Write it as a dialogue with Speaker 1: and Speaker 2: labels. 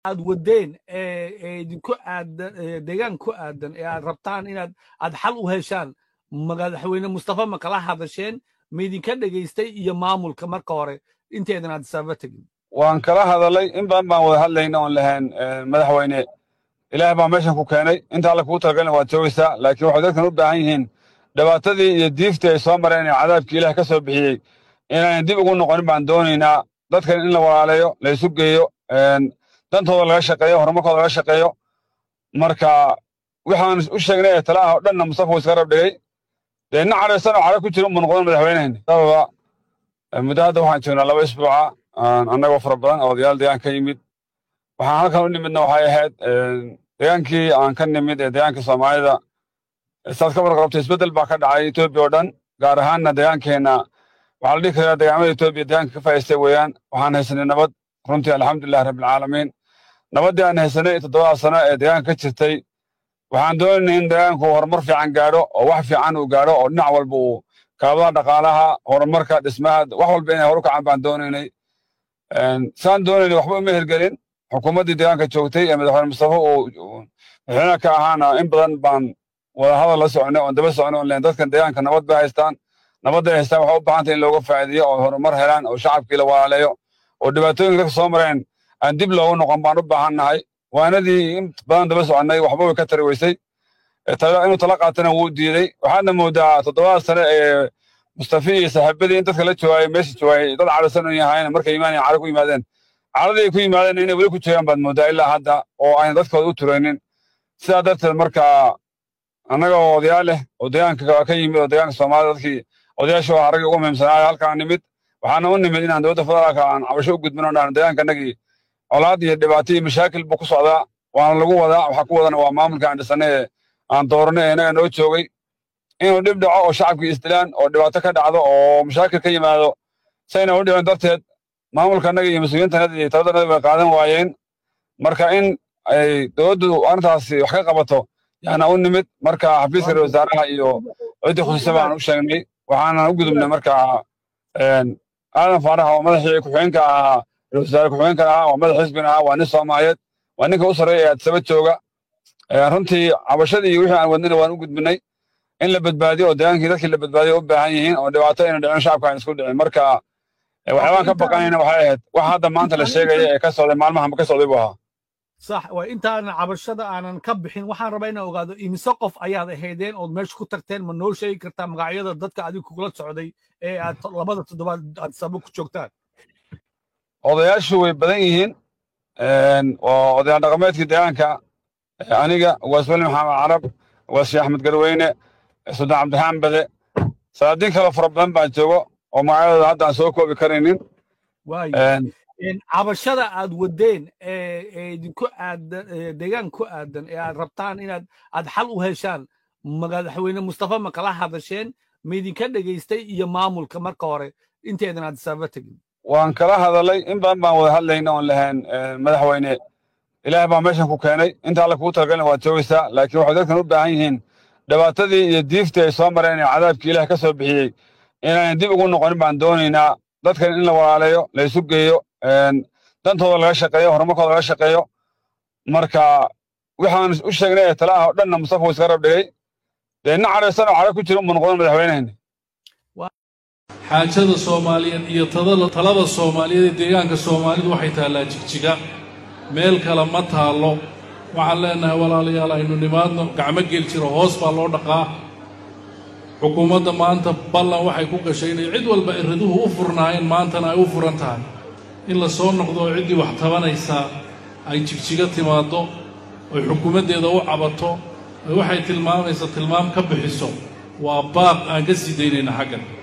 Speaker 1: aad wadeen ee idinku aadan deegaan ku aadan ee aad rabtaan inaad aad xal u heshaan madaxweyne mustafa ma kala hadasheen ma idinka dhegaystay iyo maamulka marka hore inteedan aad isaaba tegin
Speaker 2: waan kala hadalay in badan baan wada hadlayna oon lahayn madaxweyne ilaah baa meeshan ku keenay inta alle kugu talagalna waad joogaysaa laakiin waxay dadkan u baahan yihiin dhibaatadii iyo diiftii ay soo mareen ee cadaabkii ilaah ka soo bixiyey inaanan dib ugu noqonin baan doonaynaa dadkan in la walaaleeyo la isu geeyo dantooda laga shaqeeyo horumarkooda laga shaqeeyo marka waxaan u sheegnay ee tala ah oo dhanna mustafa uu iska rab dhigay dee nin cadhaysan oo cadho ku jira unbuu noqon madaxweynehayna sababa muddo hadda waxaan joognaa laba isbuuca annagoo fara badan oo odayaal deegaan ka yimid waxaan halkan u nimidna waxay ahayd deegaankii aan ka nimid ee deegaanka soomaalida saad ka warqabta isbeddel baa ka dhacay etoobiya oo dhan gaar ahaanna deegaankeenna waxaa la dhihi karaa deegaamada etoobiya deegaanka ka faa'iistay weeyaan waxaan haysanay nabad runtii alxamdulilah rabbilcaalamiin nabaddii aan haysanay toddobada sano ee deegaanka ka jirtay waxaan doonaynay in deegaanku horumar fiican gaadho oo wax fiican uu gaadho oo dhinac walba uu kaabadaha dhaqaalaha horumarka dhismaha wax walba inay horu kacaan baan doonaynay saan doonaynay waxba uma hirgelin xukuumaddii deegaanka joogtay ee madaxweyne mustafa uu madaxweynaha ka ahaana in badan baan wada hadal la soconay oon daba soconay oon leyn dadkan deegaanka nabad bay haystaan nabadday haystaan waxay u baahantay in looga faa'iideeyo oo horumar helaan oo shacabkii la walaaleeyo oo dhibaatooyinka dadka soo mareen aan dib loogu noqon baan u baahan nahay waanadii in badan daba soconnay waxba way ka tari weysay inuu tala qaatana wuu diiday waxaadna moodaa toddobada sane ee mustafi iyo saaxiibadii in dadka la joogayay meesha joogayay dad cadhasan u yahayn markay imaanayaan cadho ku yimaadeen cadhadii ay ku yimaadeen inay weli ku joogaan baad moodaa ilaa hadda oo ayna dadkooda u turaynin sidaa darteed marka annaga oo odayaal leh oo deegaanka ka yimid oo deegaanka soomaalida dadkii odayaasha oo haragii ugu muhiimsanaayo halkaan nimid waxaana u nimid inaan dowladda federaalka aan cabasho u gudbin oo dhahan deegaankanagii colaad iyo dhibaato iyo mashaakil buu ku socdaa waana lagu wadaa waxaa ku wadana waa maamulka aan dhisannay ee aan dooranay ee innaga noo joogay inuu dhib dhaco oo shacabkii isdilaan oo dhibaato ka dhacdo oo mashaakil ka yimaado sayna u dhicin darteed maamulkanaga iyo mas-uuliyiintanada iyo taladanada way qaadan waayeen marka in ay dowladdu arrintaasi wax ka qabato yaana u nimid marka xafiiska ra wasaaraha iyo ciddii khusuusa baan u sheegnay waxaanan u gudubnay marka aadan faarax oo madaxii ku-xigeenka ahaa ra-wasaare ku-xigeenka ahaa waa madax xisbina ahaa waa nin soomaaliyeed waa ninka u sarreeya ee adsaba jooga runtii cabashadii iyo wixii aan wadnina waan u gudbinay in la badbaadiyo oo deegaankii dadkii la badbaadiyo u baahan yihiin oo dhibaato ayna dhicin shacabka aan isku dhicin marka waxyaabaan ka baqanayna waxay ahayd wax hadda maanta la sheegaya ee ka socday maalmahanba ka socday buu ahaa
Speaker 1: sax waa intaanan cabashada aanan ka bixin waxaan rabaa inaan ogaado imise qof ayaad ahaydeen ood meesha ku tagteen ma noo sheegi kartaa magacyada dadka adiga kugula socday ee aad labada toddobaad aad sabo ku joogtaan
Speaker 2: odayaashu way badan yihiin waa odayaal dhaqameedkii deegaanka aniga ugaas weli maxamed carab ugaas sheekh axmed garweyne suldaan cabdiraxmaan bade salaadiin kale fara badan baa joogo oo magacyadooda hadda aan soo koobi karaynin
Speaker 1: cabashada aad wadeen ee idinku aadan deegaan ku aadan ee aad rabtaan inaad aad xal u heshaan madaxweyne mustafa ma kala hadasheen ma idinka dhegaystay iyo maamulka marka hore inteedan aad isaaba tegin
Speaker 2: waan kala hadalay in badan baan wada hadlayna oon lahayn madaxweyne ilaah baa meeshan ku keenay inta alle kugu talagalna waad joogaysaa laakiin waxay dadkan u baahan yihiin dhibaatadii iyo diiftii ay soo mareen ee cadaabkii ilaah ka soo bixiyey inaanan dib ugu noqonin baan doonaynaa dadkan in la walaaleeyo la isu geeyo dantooda laga shaqeeyo horumarkooda laga shaqeeyo marka waxaan u sheegnay ee tala ah oo dhanna mustafa uu iska rab dhigay dee nin cadhaysan oo cadho ku jira unbuu noqon madaxweynehayna
Speaker 3: xaajada soomaaliyeed iyo talada soomaaliyeed ee deegaanka soomaalidu waxay taallaa jigjiga meel kale ma taallo waxaan leennahay walaalayaal aynu nimaadno gacmo gel jiro hoos baa loo dhaqaa xukuumadda maanta ballan waxay ku gashay inay cid walba iriduhu u furnaayeen maantana ay u furan tahay in la soo noqdo oo ciddii wax tabanaysaa ay jigjiga timaaddo oy xukuumaddeeda u cabato oy waxay tilmaamaysa tilmaam ka bixiso waa baaq aan ka sii daynayna xaggan